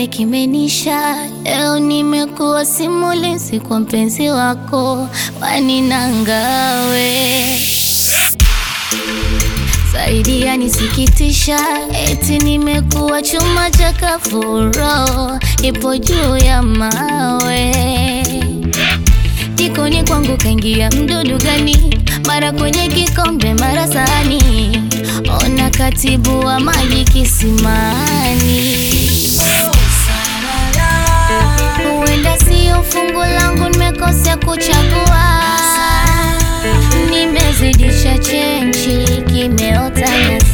kidonge kimenisha. Leo nimekuwa simulizi kwa mpenzi wako, waninangawe zaidi yanisikitisha, eti nimekuwa chuma cha kafuro, ipo juu ya mawe. Jikoni kwangu kaingia mdudu gani? Mara kwenye kikombe, mara sahani, ona katibu wa maji kisimani. Huenda sio fungu langu, nimekosea kuchagua, nimezidisha chenchi, kimeota nyasi.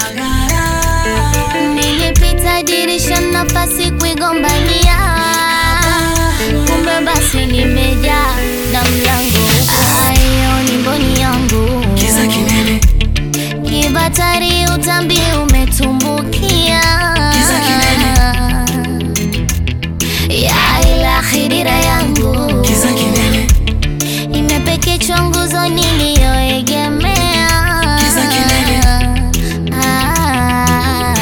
Nilipita dirisha, nafasi kuigombania, kumbe basi nimejaa na mlango. Ayo ni mboni yangu, Kiza kinene, kibatari, utambi umetumbukia Kiza ya ila khidira yangu kiza kinene, imepekechwa nguzo niliyoegemea. Kiza kinene. Ah.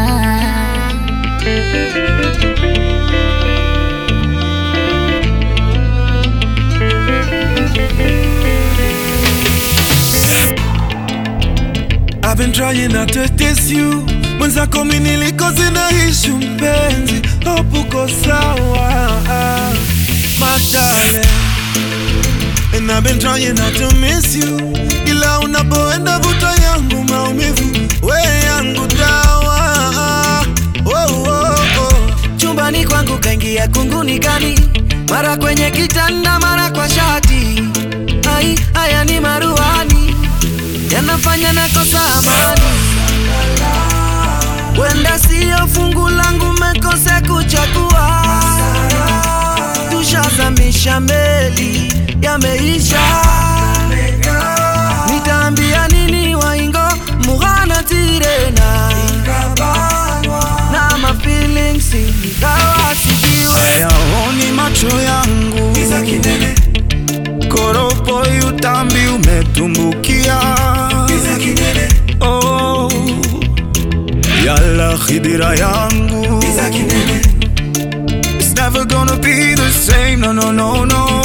I've been trying not to diss you mwenzako mi nilikoze na ishu mpenzi hope uko sawa madale And I've been trying not to miss you ila unapoenda vuta yangu maumivu we yangu dawa oh, oh, oh. chumbani kwangu kaingia kunguni gani, mara kwenye kitanda, mara kwa shati. Ai, haya ni maruani yanafanya nakosa amani. Wenda siyo fungu langu, mekose kuchagua. Tushazamisha meli, yameisha. Nitaambia nini waingo mughana tirena na ma feelings ingawa sijiwe hayaoni macho yangu koropo utambi umetumbukia oh, yala khidira yangu It's never gonna be the same, no, no, no, no